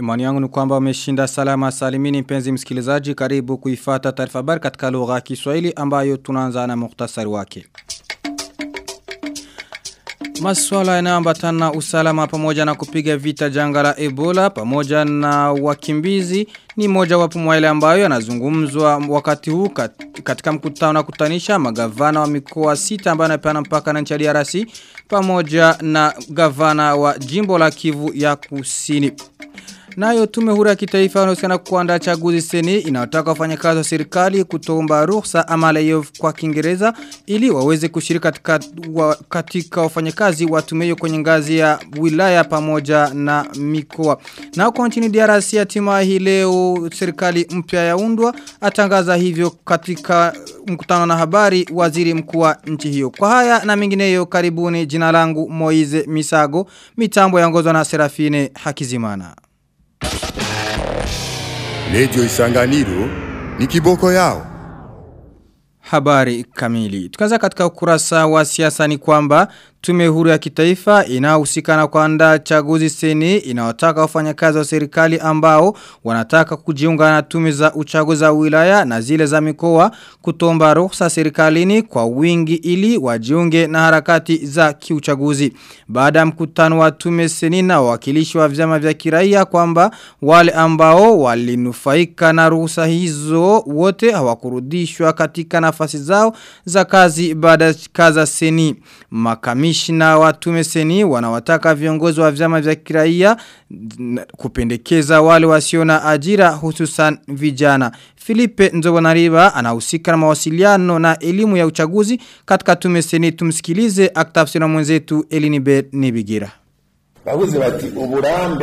Imani yangu ni kwamba umeshinda salama salimini mpenzi msikilizaji karibu kuifata taarifa habari katika lugha ya Kiswahili ambayo tunaanza na muhtasari wake. Maswala yanayoambatana na usalama pamoja na kupiga vita janga la Ebola pamoja na wakimbizi ni moja wapo mwa ile ambayo yanazungumzwa wakati huu katika mkutano na kutanisha magavana wa mikoa sita ambayo yanapeana mpaka na nchi ya DRC pamoja na gavana wa jimbo la Kivu ya Kusini. Nayo tume huru ya kitaifa inahusiana kuandaa chaguzi seni inayotaka wafanyakazi wa serikali kutomba ruhusa ama layoff kwa Kiingereza ili waweze kushiriki katika wa, katika wafanyakazi wa tume hiyo kwenye ngazi ya wilaya pamoja na mikoa. Na huko nchini DRC hatima hii leo serikali mpya yaundwa atangaza hivyo katika mkutano na habari waziri mkuu wa nchi hiyo. Kwa haya na mengineyo karibuni jina langu Moize Misago mitambo yaongozwa na Serafine Hakizimana. Lejo isanganiro ni kiboko yao. Habari kamili. Tukaanza katika ukurasa wa siasa ni kwamba tume huru ya kitaifa inahusika na kuandaa chaguzi seni inawataka wafanyakazi wa serikali ambao wanataka kujiunga na tume za uchaguzi za wilaya na zile za mikoa kutomba ruhusa serikalini kwa wingi ili wajiunge na harakati za kiuchaguzi. Baada ya mkutano wa tume seni na wawakilishi wa vyama vya kiraia kwamba wale ambao walinufaika na ruhusa hizo wote hawakurudishwa katika nafasi zao za kazi baada ya kaza seni. Makami kamishna wa tume seni wanawataka viongozi wa vyama vya kiraia kupendekeza wale wasio na ajira hususan vijana. Filipe Nzobonariba anahusika na mawasiliano na elimu ya uchaguzi katika tume seni tumsikilize aktafsira mwenzetu Elinibe Nibigira. Bavuze bati uburambe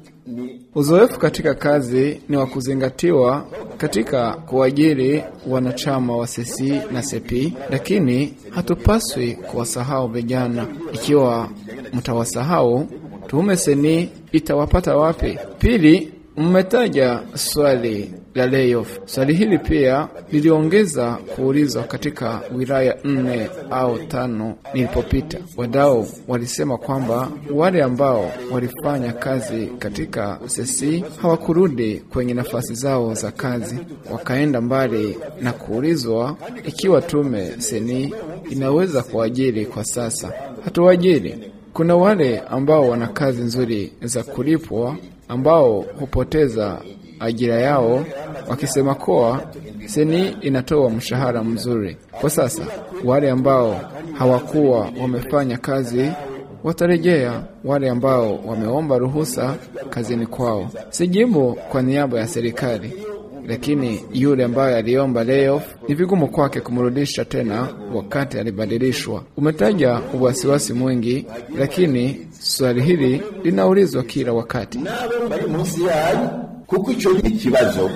Uzoefu katika kazi ni wa kuzingatiwa katika kuajiri wanachama wa sesi na sepi, lakini hatupaswi kuwasahau vijana. Ikiwa mtawasahau, tume seni itawapata wapi? Pili, mmetaja swali la layoff. Swali hili pia liliongeza kuulizwa katika wilaya nne au tano nilipopita. Wadau walisema kwamba wale ambao walifanya kazi katika sesi hawakurudi kwenye nafasi zao za kazi, wakaenda mbali na kuulizwa ikiwa tume seni inaweza kuajiri kwa sasa. Hatuajiri. Kuna wale ambao wana kazi nzuri za kulipwa ambao hupoteza ajira yao wakisema kuwa seni inatoa mshahara mzuri. Kwa sasa wale ambao hawakuwa wamefanya kazi watarejea, wale ambao wameomba ruhusa kazini kwao. Sijibu kwa niaba ya serikali, lakini yule ambaye aliomba layoff ni vigumu kwake kumrudisha tena wakati alibadilishwa. Umetaja uwasiwasi mwingi, lakini swali hili linaulizwa kila wakati. bari munsi yayo kuko ico ni ikibazo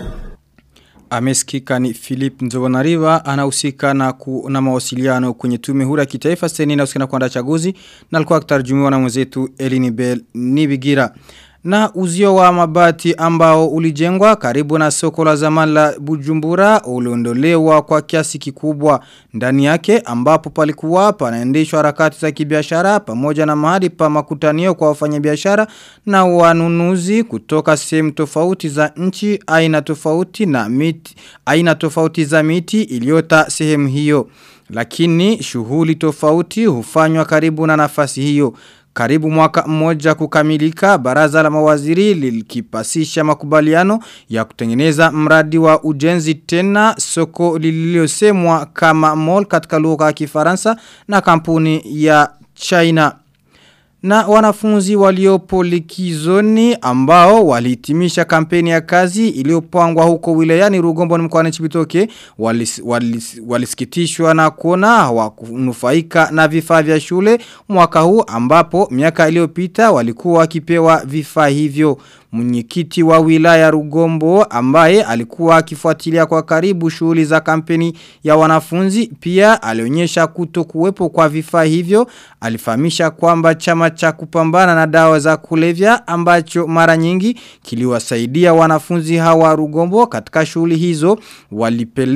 Amesikika ni Philip Nzobonariva anahusika na, ku, na mawasiliano kwenye tume huru ya kitaifa seni na usikana kuandaa chaguzi na alikuwa akitarjumiwa na mwenzetu Elini Bell Nibigira. Na uzio wa mabati ambao ulijengwa karibu na soko la zamani la Bujumbura uliondolewa kwa kiasi kikubwa ndani yake ambapo palikuwa panaendeshwa harakati za kibiashara pamoja na mahali pa makutanio kwa wafanyabiashara na wanunuzi kutoka sehemu tofauti za nchi aina tofauti na miti aina tofauti za miti iliyota sehemu hiyo lakini shughuli tofauti hufanywa karibu na nafasi hiyo karibu mwaka mmoja kukamilika, baraza la mawaziri lilikipasisha makubaliano ya kutengeneza mradi wa ujenzi tena soko lililosemwa kama mall katika lugha ya Kifaransa na kampuni ya China. Na wanafunzi waliopo likizoni ambao walihitimisha kampeni ya kazi iliyopangwa huko wilayani Rugombo ni mkoani Chibitoke walis, walis, walisikitishwa na kuona hawakunufaika na vifaa vya shule mwaka huu ambapo miaka iliyopita walikuwa wakipewa vifaa hivyo mwenyekiti wa wilaya Rugombo ambaye alikuwa akifuatilia kwa karibu shughuli za kampeni ya wanafunzi pia alionyesha kuto kuwepo kwa vifaa hivyo alifahamisha kwamba chama cha kupambana na dawa za kulevya ambacho mara nyingi kiliwasaidia wanafunzi hawa Rugombo katika shughuli hizo walipeleka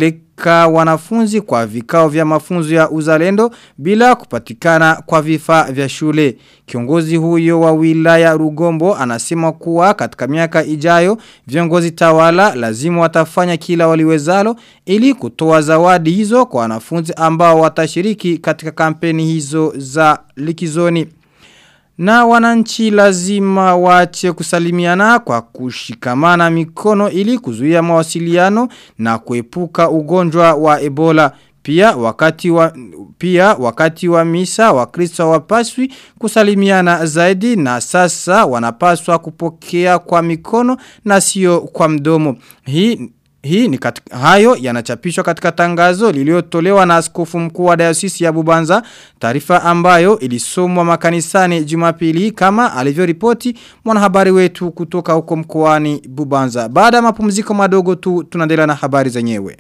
kupeleka wanafunzi kwa vikao vya mafunzo ya uzalendo bila kupatikana kwa vifaa vya shule. Kiongozi huyo wa wilaya Rugombo anasema kuwa katika miaka ijayo viongozi tawala lazima watafanya kila waliwezalo ili kutoa zawadi hizo kwa wanafunzi ambao watashiriki katika kampeni hizo za likizoni. Na wananchi lazima waache kusalimiana kwa kushikamana mikono ili kuzuia mawasiliano na kuepuka ugonjwa wa Ebola. Pia wakati wa pia wakati wa misa wakristo wapaswi kusalimiana zaidi na sasa wanapaswa kupokea kwa mikono na sio kwa mdomo. Hii hii ni katika, hayo yanachapishwa katika tangazo liliotolewa na askofu mkuu wa dayosisi ya Bubanza, taarifa ambayo ilisomwa makanisani Jumapili kama alivyoripoti mwanahabari wetu kutoka huko mkoani Bubanza. Baada ya mapumziko madogo tu tunaendelea na habari zenyewe.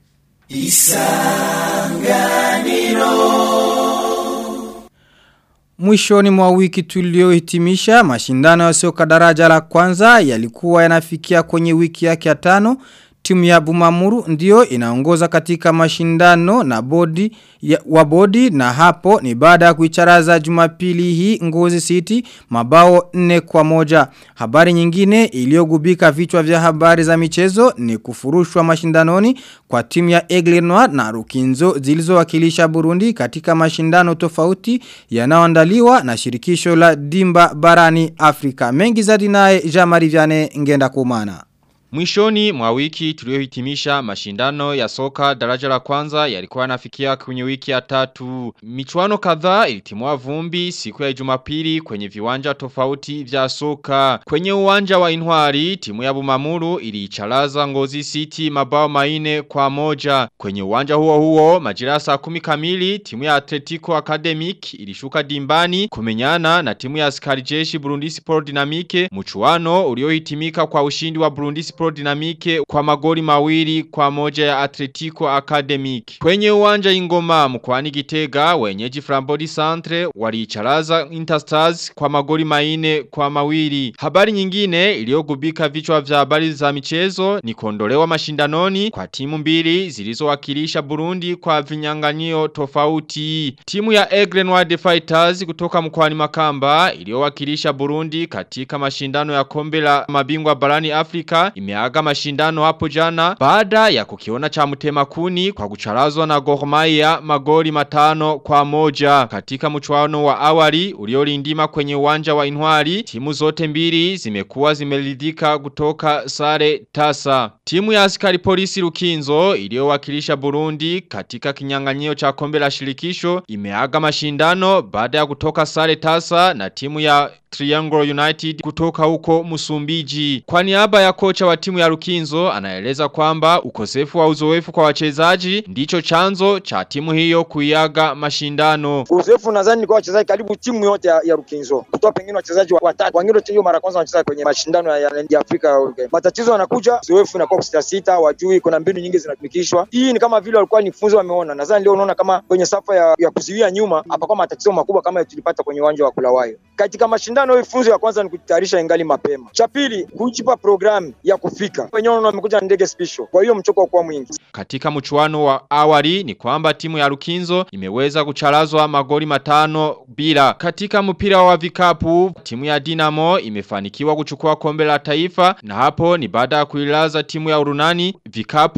Mwishoni mwa wiki tuliohitimisha mashindano ya soka daraja la kwanza yalikuwa yanafikia kwenye wiki yake ya tano Timu ya Bumamuru ndio inaongoza katika mashindano na bodi ya, wa bodi na hapo ni baada ya kuicharaza Jumapili hii Ngozi City mabao nne kwa moja. Habari nyingine iliyogubika vichwa vya habari za michezo ni kufurushwa mashindanoni kwa timu ya Aigle Noir na Rukinzo zilizowakilisha Burundi katika mashindano tofauti yanayoandaliwa na shirikisho la Dimba barani Afrika. Mengi zaidi naye Jean-Marie Vianney ngenda kumana. Mwishoni mwa wiki tuliohitimisha mashindano ya soka daraja la kwanza yalikuwa yanafikia kwenye wiki ya tatu. Michuano kadhaa ilitimua vumbi siku ya Jumapili kwenye viwanja tofauti vya soka. Kwenye uwanja wa Inwari timu ya Bumamuru iliicharaza Ngozi City mabao maine kwa moja. Kwenye uwanja huo huo majira saa kumi kamili timu ya Atletico Academic ilishuka dimbani kumenyana na timu ya askari jeshi Burundi Sport Dynamique mchuano uliohitimika kwa ushindi wa Burundi Sport Dynamique kwa magoli mawili kwa moja ya Atletico Academic. Kwenye uwanja ingoma mkwani Gitega wenyeji Frambody Centre waliicharaza Interstars kwa magoli maine kwa mawili. Habari nyingine iliyogubika vichwa vya habari za michezo ni kuondolewa mashindanoni kwa timu mbili zilizowakilisha Burundi kwa vinyang'anyio tofauti. Timu ya Aigle Noir Fighters kutoka mkwani Makamba iliyowakilisha Burundi katika mashindano ya kombe la mabingwa barani Afrika imeaga mashindano hapo jana baada ya kukiona cha mtema kuni kwa kucharazwa na Gor Mahia magoli matano kwa moja katika mchuano wa awali uliolindima kwenye uwanja wa Inwari timu zote mbili zimekuwa zimeridhika kutoka sare tasa timu ya askari polisi Rukinzo iliyowakilisha Burundi katika kinyang'anyio cha kombe la shirikisho imeaga mashindano baada ya kutoka sare tasa na timu ya Triangle United kutoka huko Musumbiji. Kwa niaba ya kocha wa timu ya Rukinzo anaeleza kwamba ukosefu wa uzoefu kwa wachezaji ndicho chanzo cha timu hiyo kuiaga mashindano. Uzoefu nadhani ni kwa wachezaji karibu timu yote ya, ya Rukinzo. Kutoa pengine wachezaji watatu. Wengine hiyo mara kwanza wanacheza kwenye mashindano ya, ya, ya Afrika. Matatizo yanakuja, uzoefu inakuwa sita sita, wajui kuna mbinu nyingi zinatumikishwa. Hii ni kama vile walikuwa ni funzo wameona. Nadhani leo unaona kama kwenye safa ya, ya kuzuia nyuma hapakuwa matatizo makubwa kama tulipata kwenye uwanja wa Kulawayo. Katika mashindano mashindano hii funzo ya kwanza ni kujitayarisha ingali mapema. Cha pili kujipa programu ya kufika. Wenyewe wamekuja na ndege special. Kwa hiyo mchoko kwa mwingi. Katika mchuano wa awali ni kwamba timu ya Rukinzo imeweza kucharazwa magoli matano bila. Katika mpira wa vikapu timu ya Dinamo imefanikiwa kuchukua kombe la taifa na hapo ni baada ya kuilaza timu ya Urunani vikapu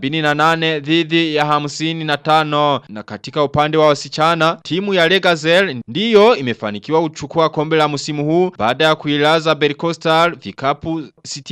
78 dhidi ya 55 na katika upande wa wasichana timu ya Legazel ndiyo imefanikiwa kuchukua kombe la msimu huu baada ya kuilaza Berkostal vikapu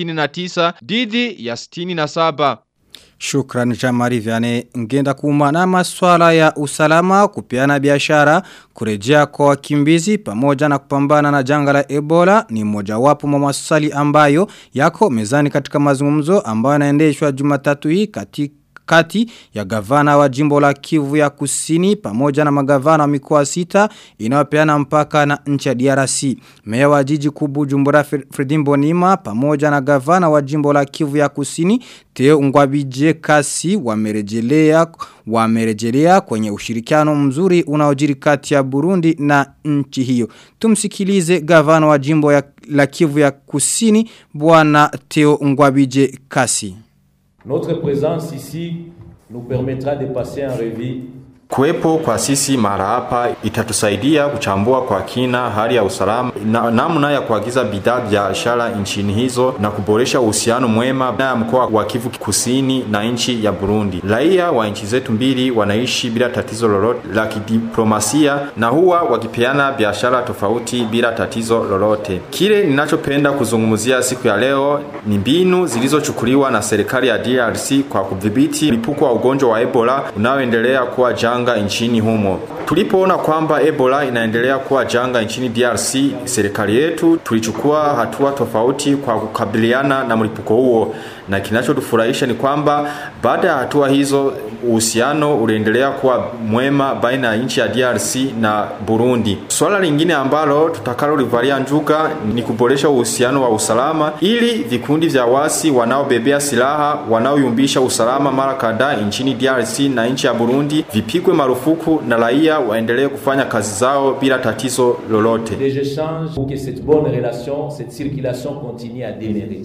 69 dhidi ya 67 Shukran Jamari Vyane ngenda kuma na maswala ya usalama kupiana biashara kurejea kwa wakimbizi pamoja na kupambana na janga la Ebola ni mojawapo mwa maswali ambayo yako mezani katika mazungumzo ambayo yanaendeshwa Jumatatu hii katika kati ya gavana wa jimbo la Kivu ya Kusini pamoja na magavana wa mikoa sita inayopeana mpaka na nchi ya DRC. Meya wa jiji kubu Jumbura Fredimbo Nima pamoja na gavana wa jimbo la Kivu ya Kusini Teo Ngwabije Kasi wamerejelea wamerejelea kwenye ushirikiano mzuri unaojiri kati ya Burundi na nchi hiyo. Tumsikilize gavana wa jimbo ya, la Kivu ya Kusini bwana Teo Ngwabije Kasi. Notre présence ici nous permettra de passer en revue Kuwepo kwa sisi mahala hapa itatusaidia kuchambua kwa kina hali ya usalama na namna ya kuagiza bidhaa biashara nchini hizo na kuboresha uhusiano mwema na mkoa wa Kivu Kusini na nchi ya Burundi. Raia wa nchi zetu mbili wanaishi bila tatizo lolote la kidiplomasia na huwa wakipeana biashara tofauti bila tatizo lolote. Kile ninachopenda kuzungumzia siku ya leo ni mbinu zilizochukuliwa na serikali ya DRC kwa kudhibiti mlipuko wa ugonjwa wa Ebola unaoendelea kuwa janga janga nchini humo. Tulipoona kwamba Ebola inaendelea kuwa janga nchini DRC, serikali yetu tulichukua hatua tofauti kwa kukabiliana na mlipuko huo, na kinachotufurahisha ni kwamba baada ya hatua hizo uhusiano uliendelea kuwa mwema baina ya nchi ya DRC na Burundi. Swala lingine ambalo tutakalolivalia njuga ni kuboresha uhusiano wa usalama ili vikundi vya wasi wanaobebea silaha wanaoyumbisha usalama mara kadhaa nchini DRC na nchi ya Burundi vipigwe marufuku na raia waendelee kufanya kazi zao bila tatizo lolote. des échanges pour que cette bonne relation, cette circulation continue à demeurer.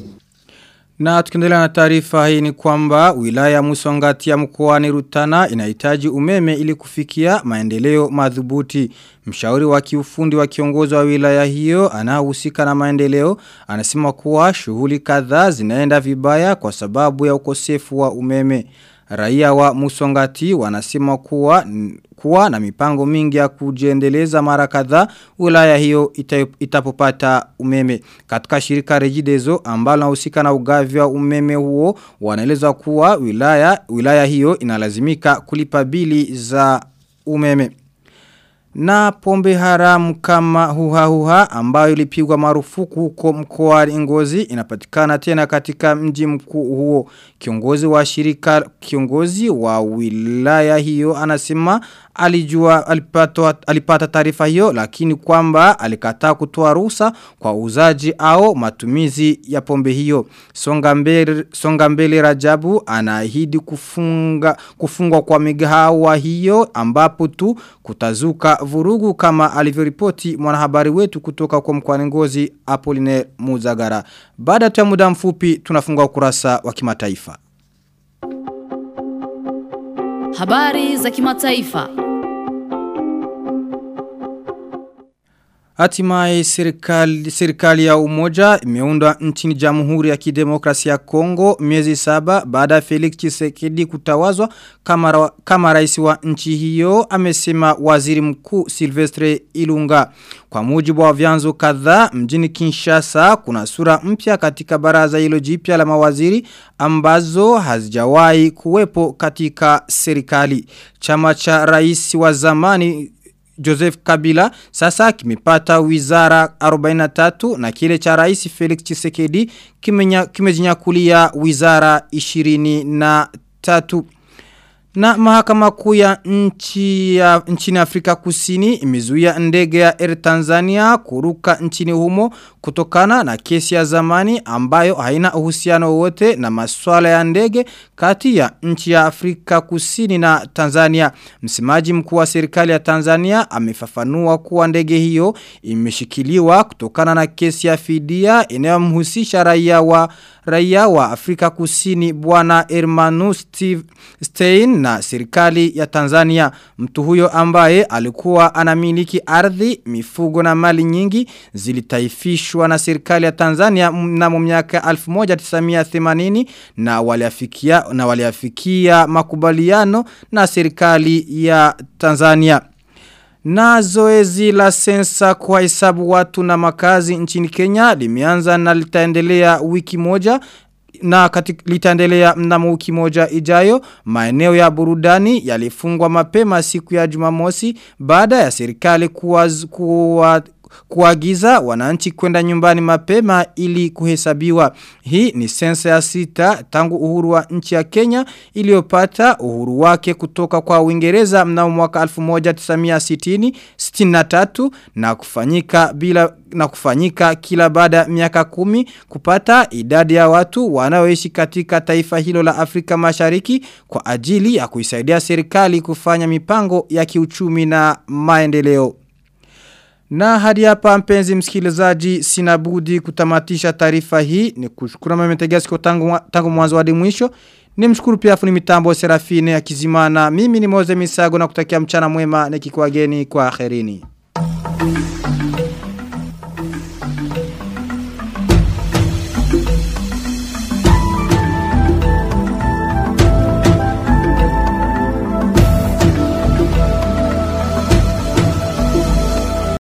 Na tukiendelea na taarifa hii ni kwamba wilaya Musongati ya mkoani Rutana inahitaji umeme ili kufikia maendeleo madhubuti. Mshauri wa kiufundi wa kiongozi wa wilaya hiyo anahusika na maendeleo anasema kuwa shughuli kadhaa zinaenda vibaya kwa sababu ya ukosefu wa umeme. Raia wa Musongati wanasema kuwa kuwa na mipango mingi ya kujiendeleza mara kadhaa wilaya hiyo ita, itapopata umeme. Katika shirika Regideso ambalo linahusika na ugavi wa umeme huo wanaeleza kuwa wilaya wilaya hiyo inalazimika kulipa bili za umeme. Na pombe haramu kama huha huha ambayo ilipigwa marufuku huko mkoa Ngozi inapatikana tena katika mji mkuu huo. Kiongozi wa shirika kiongozi wa wilaya hiyo anasema alijua alipata alipata taarifa hiyo lakini kwamba alikataa kutoa ruhusa kwa uzaji au matumizi ya pombe hiyo. Songa mbele songa mbele Rajabu anaahidi kufunga kufungwa kwa migahawa hiyo ambapo tu kutazuka vurugu kama alivyoripoti mwanahabari wetu kutoka kwa mkoani Ngozi Apoline Muzagara. Baada ya muda mfupi tunafunga ukurasa wa kimataifa. Habari za kimataifa. Hatimaye serikali, serikali ya umoja imeundwa nchini jamhuri ya kidemokrasia ya Kongo miezi saba baada ya Felix Tshisekedi kutawazwa kama, kama rais wa nchi hiyo amesema waziri mkuu Silvestre Ilunga. Kwa mujibu wa vyanzo kadhaa mjini Kinshasa kuna sura mpya katika baraza hilo jipya la mawaziri ambazo hazijawahi kuwepo katika serikali. Chama cha rais wa zamani Joseph Kabila sasa kimepata wizara 43 na kile cha rais Felix Tshisekedi kimejinyakulia wizara 23 na mahakama kuu ya nchi ya nchini Afrika Kusini imezuia ndege ya Air Tanzania kuruka nchini humo kutokana na kesi ya zamani ambayo haina uhusiano wote na masuala ya ndege kati ya nchi ya Afrika Kusini na Tanzania. Msemaji mkuu wa serikali ya Tanzania amefafanua kuwa ndege hiyo imeshikiliwa kutokana na kesi ya fidia inayomhusisha raia wa raia wa Afrika Kusini bwana Hermanu Steve Stein na serikali ya Tanzania. Mtu huyo ambaye alikuwa anamiliki ardhi, mifugo na mali nyingi zilitaifishwa na serikali ya Tanzania mnamo miaka 1980 na waliafikia na waliafikia makubaliano na serikali ya Tanzania. Na zoezi la sensa kwa hesabu watu na makazi nchini Kenya limeanza na litaendelea wiki moja na katika litaendelea mnamo wiki moja ijayo maeneo ya burudani yalifungwa mapema siku ya Jumamosi baada ya serikali kuwaz, kuwa kuagiza wananchi kwenda nyumbani mapema ili kuhesabiwa. Hii ni sensa ya sita tangu uhuru wa nchi ya Kenya iliyopata uhuru wake kutoka kwa Uingereza mnamo mwaka 1960 63 na kufanyika bila na kufanyika kila baada ya miaka kumi kupata idadi ya watu wanaoishi katika taifa hilo la Afrika Mashariki kwa ajili ya kuisaidia serikali kufanya mipango ya kiuchumi na maendeleo. Na hadi hapa mpenzi msikilizaji sina budi kutamatisha taarifa hii ni kushukuru mmetegea tangu tangu mwanzo hadi mwisho. Nimshukuru pia fundi mitambo Serafine Akizimana. Mimi ni Moze Misago na kutakia mchana mwema nikikuageni kwa akhirini.